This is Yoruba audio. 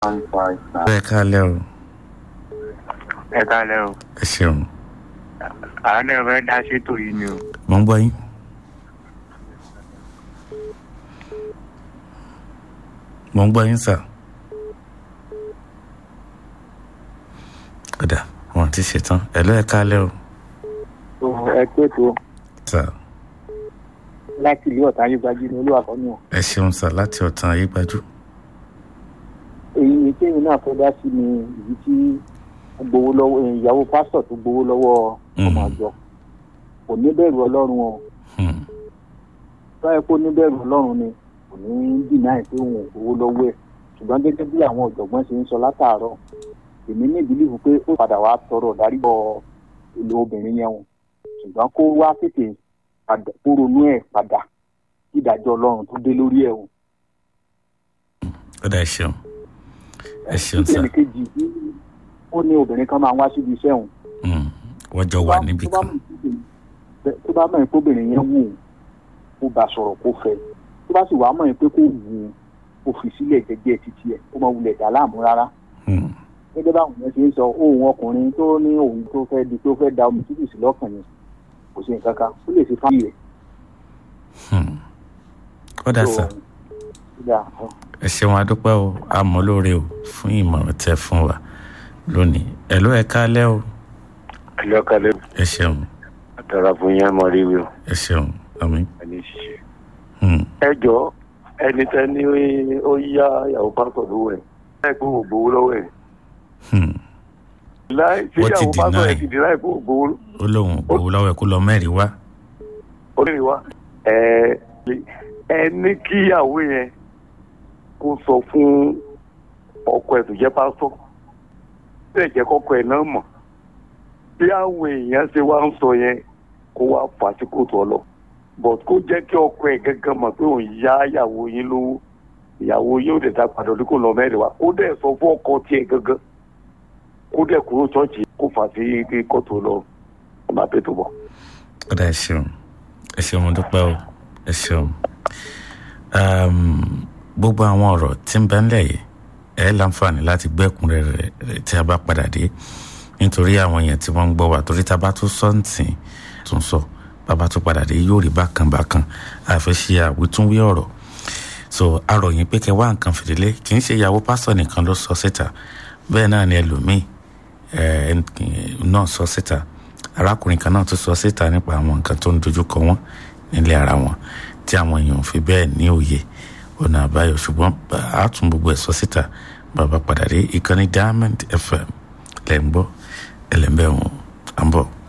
one five nine. ẹ káalẹ́ o ẹ kálẹ̀ o ẹ ṣeun àwọn náà fẹ́ dá sétò yìí ni o. mo ń gbọ́ yín. mo ń gbọ́ yín sà. kódà wọn ti ṣetán ẹ lọ́ ẹ káalẹ́ o ẹ pé tó sà láti ìlú ọ̀tá ayégbájú ní olú àkọ́nù ọ̀. ẹ ṣeun sà láti ọ̀tàn ayégbájú. èyí ni kéèmí náà fẹ́ dá sí ni èyí tí ó gbowó lọ́wọ́ ìyàwó pásítọ̀ tó gbowó lọ́wọ́ ọmọ Mhm. àjọ kò ní bẹ̀rù ọlọ́run o Hmm. báyìí kó ní bẹ̀rù ọlọ́run ni kò ní dìnnà pé òun ò gbowó lọ́wọ́ ẹ̀ ṣùgbọ́n gẹ́gẹ́ bí àwọn ọ̀jọ̀gbọ́n ṣe ń sọ látàárọ̀ èmi ní ìbílíìfù pé ó padà wá tọrọ dáríbọ̀ ìlú obìnrin yẹn o ṣùgbọ́n kó wá tètè padà kó ronú ẹ̀ padà kí ìdájọ́ ọlọ́run tó dé lórí ẹ̀ o. kódà ẹ ṣeun ẹ ṣeun sà ìpele kejì tí ó ní obìnrin kan máa ń wá síbi iṣẹ́ òun. Hmm. wọ́n jọ wà níbì tó bá kan. mọ̀- tó bá mọ̀ pé obìnrin yẹn wù ú kó bá sọ̀rọ̀ kó fẹ́ tó bá sì wàá mọ̀ pé kó wù ú kó fi sílẹ̀ jẹ́jẹ́ títí ẹ̀ kó máa wulẹ̀ dà láàmú rárá. Hmm. gẹ́gẹ́ báwọn yẹn ṣe ń sọ ohun ọkùnrin tó ní òun tó fẹ́ di tó fẹ́ da omi tútù sí lọ́kàn yẹn kò sí nǹkan kan ó lè ṣe fáyì rẹ̀. Hmm. kódà sà Kódà, ẹ ṣeun adúpẹ́ o àmọ́ lóore o fún ìmọ̀ràn tẹ fún wa lónìí ẹ lọ́ ẹ káalẹ́ o ẹlẹ́ kálẹ̀ ẹ ṣeun àtàrà fún yẹn mọ̀ rí wíwò ẹ ṣeun àmín. ẹni ṣiṣẹ́. Hmm. ẹ jọ ẹni tẹ ní ó yá ìyàwó pásítọ̀ lówó ẹ̀ láì kó o gbowó lọ́wọ́ ẹ̀ Hmm. láì tí Wọ́n ti ìyàwó pásítọ̀ ẹ̀ deny. ti di láì kó o gbowó ó lóun ò gbowó lọ́wọ́ ẹ kó lọ mẹ́rin wá. orí wa ẹ ẹ ní kí ìyàwó yẹn kó sọ fún ọkọ ẹ̀ tó jẹ́ pásítọ̀ bẹ́ẹ̀ jẹ́ kọ́kọ́ ẹ̀ náà mọ̀ bí àwọn èèyàn ṣe wá ń sọ yẹn kó wá fà á sí kóòtù ọlọ but kó jẹ́ kí ọkọ ẹ̀ gángan mọ̀ pé òun yá ìyàwó yín lówó ìyàwó yín ò dẹ̀ ta padà ní kò lọ mẹ́rin wa kó dẹ̀ sọ fún ọkọ tiẹ̀ gángan kó dẹ̀ kúrò ṣọ́ọ̀ṣì kó fà á sí kóòtù ọlọ ọmọ àpètò bọ̀. kódà ẹ ṣeun ẹ ṣeun mo dúpẹ́ o ẹ ṣeun. Um, gbogbo àwọn ọ̀rọ̀ tí ń bẹ ńlẹ̀ yìí ẹ láǹfààní láti gbẹ́kúnrẹ́rẹ́ rẹ̀ tí a bá padà dé nítorí àwọn èèyàn tí wọ́n ń gbọ́ wa torí tá a bá tún sọ ń tì tún sọ bàbá tún padà dé yóò rí bákan bákan àfẹ́ ṣe àwítúnwí ọ̀rọ̀ so aròyìn pé kẹ wá nǹkan fìdílé kì í ṣe ìyàwó pásítọ̀ nìkan ló sọ síta bẹ́ẹ̀ náà ni ẹlòmíì ẹ náà sọ síta arákùnrin kan náà tún sọ síta nípa àwọn nǹkan tó ń dojúkọ wọn nílé ara wọn tí àwọn èèyàn ò fi bẹ́ẹ̀ ní òye ọ̀nà àbáyọ ṣùgbọ́n a tún gbogbo ẹ̀ sọ síta bàbá padà dé ìkànnì diamond fm lẹ́ ń gbọ́ ẹlẹ́mbẹ́ wọn à ń bọ̀.